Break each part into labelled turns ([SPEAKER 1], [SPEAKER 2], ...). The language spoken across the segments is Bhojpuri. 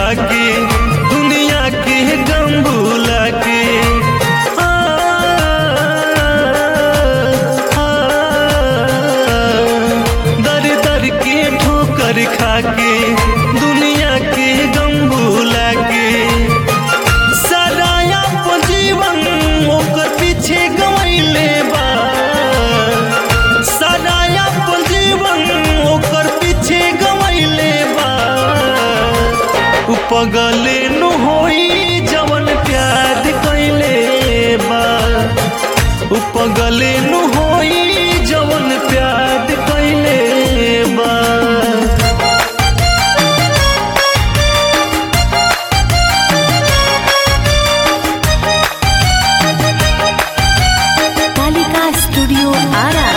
[SPEAKER 1] खा के दुनिया के गम भुला के आ, आ, दर दर के ठोकर खा के दुनिया के गम भुला के सराया जीवन ओकर पीछे गवैले बा सराया जीवन ओकर पीछे गवैले बा उ पगले नु होई जवन प्यार कैले बा उ पगले नु होई जवन प्यार कैले बा
[SPEAKER 2] कालिका स्टूडियो आरा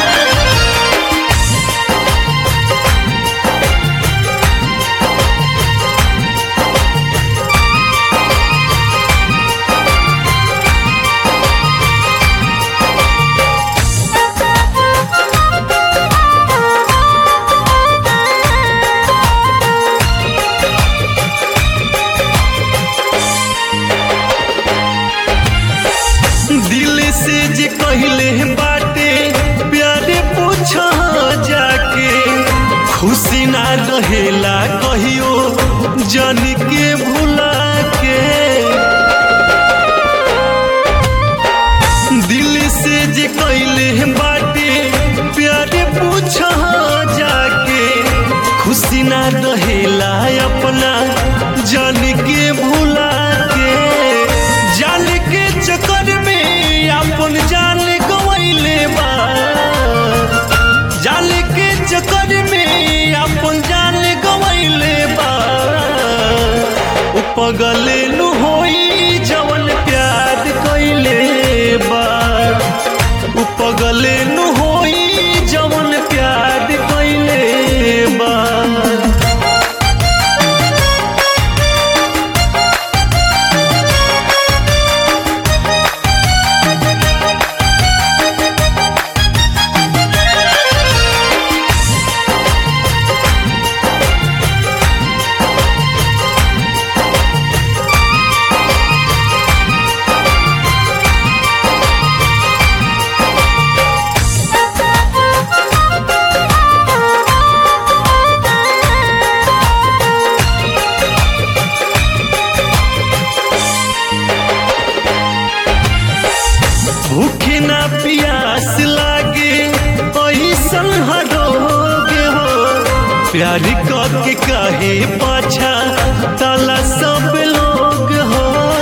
[SPEAKER 1] दिल से जे कहले बाटे प्यारे पूछ जाके खुशी ना रहेला कहियो जन के भुला के दिल से जे कहले बाटे प्यारे पूछ जाके खुशी ना रहेला अपना जन के भुला के जान के चक्कर में अपन जान गवैले बा जान के चक्कर में अपन जान गवैले बा उ पगले नु होई जवन प्यार कैले बा उ पगले नु होई जवन प्यार कैले बा भूखे ना प्यास लागे ऐसन हरोग हो प्यार के काहे पाछा ताला सब लोग हो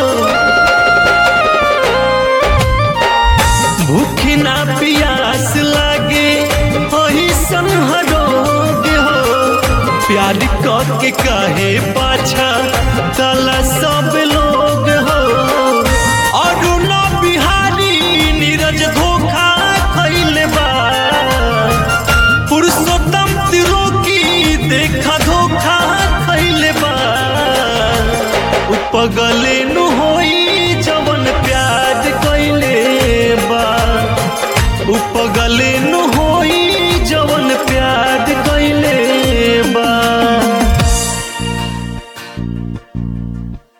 [SPEAKER 1] भूखे ना प्यास लागे ऐसन हरोग हो प्यार के काहे पाछा ताला सब लोग हो अरुण बिहारी नीरज धोखा खैले बा पुरुषोत्तम त्रिलोकी देखा धोखा खैले बा उ पगले नु होई जवन प्यार कैले बा उ पगले नु हो